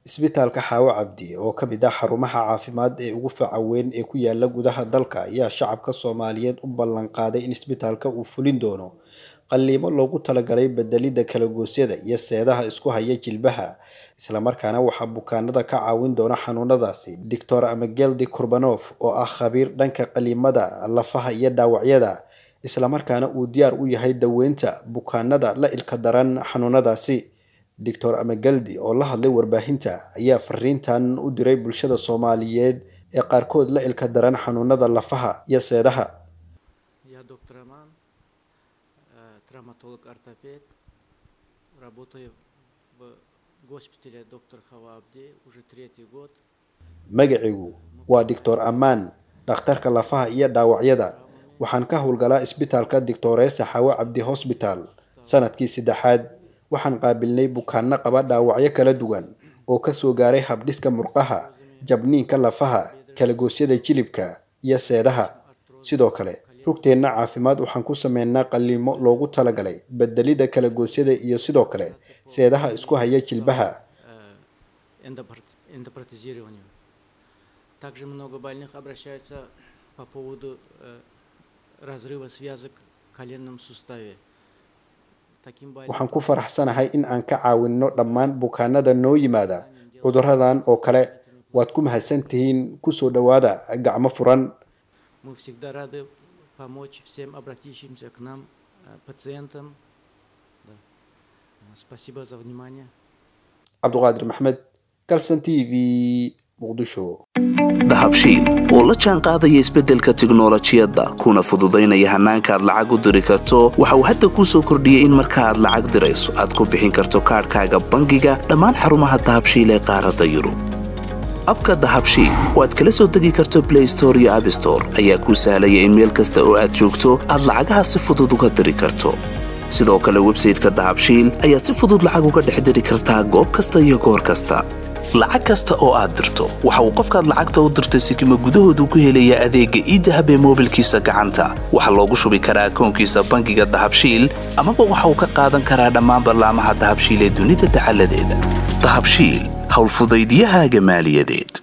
isbitaalka xaawo cabdi oo ka mid ah xarumaha caafimaad ee ugu faca weyn ee ku yaala gudaha dalka ayaa shacabka soomaaliyeed u ballan qaaday in isbitaalka uu fulin doono qalliimo loogu talagalay bedelidda kalagoosyada iyo seedaha isku haya jilbaha islamarkaana waxaa bukaanada ka caawin doona xanuunadaasi doctor amageldi kurbanof oo ah khabiir dhanka qaliimada lafaha iyo dhaawacyada islamarkaana uu diyaar u yahay daweynta bukaanada la ilka daran xanuunadaasi doctor amageldi oo la hadlay warbaahinta ayaa fariintan u diray bulshada soomaaliyeed ee qaarkood la ilka daran xanuunada lafaha iyo seedaha Я доктор Роман, э, травматолог-ортопед. Работаю в госпитале доктор Хавабди уже третий год. magacigu waa doctor amaan dhakhtarka lafaha iyo dhaawacyada waxaan ka howlgalaa isbitaalka doctoresa xawo cabdi hosbital sanadkii saddexaad waxaan qaabilnay bukaano qaba dhaawacyo kala duwan oo kasoo gaaray habdhiska murqaha jabniinka lafaha kalagoosyada jilibka iyo seedaha sidoo kale rugteenna caafimaad waxaan ku sameynaa qalliimo loogu talagalay bedelidda kalagoosyada iyo sidoo kale seedaha isku haya jilbaha э, эндопрот- эндопротезированию. Также много больных обращаются по поводу э, разрыва связок в коленном суставе. Таким больным waxaan ku faraxsanahay in aan ka caawinno dhammaan bukaanada noo yimaada cuduradan oo kale waad ku mahadsan tihiin kusoo dhowaada gacmo furan мы всегда рады помочь всем обратившимся к нам э, пациентам. Да. Э, Спасибо за внимание. cabduqaadir maxmed galson t v muqdisho dahabshiil oo la jaan qaadaya isbeddelka tiknolojiyadda kuna fududaynaya hannaanka aad lacag u diri karto waxa uu hadda kuu soo kordhiyey in marka aad lacag dirayso aad ku bixin karto kaadhkaaga bangiga dhammaan xarumaha dahabshiil ee qaaradda yurub abka dahabshiil oo aad kala soo degi karto blay store iyo abstore ayaa kuu sahlaya in meel kasta oo aad joogto aad lacagaha si fudud uga diri karto sidoo kale websayteka dahabshiil ayaad si fudud lacag uga dhex diri kartaa goob kasta iyo goor kasta lacag kasta oo aad dirto waxa uu qofkaad lacagta u dirtay sikima gudahoodu ku helayaa adeegga iidahab ee moobilkiisa gacanta waxaa loogu shubi karaa akoonkiisa bangiga dahabshiil amaba waxa uu ka qaadan karaa dhammaan ballaamaha dahabshiil ee dunida dacaladeeda dahabshiil howlfudaydyahaaga maaliyadeed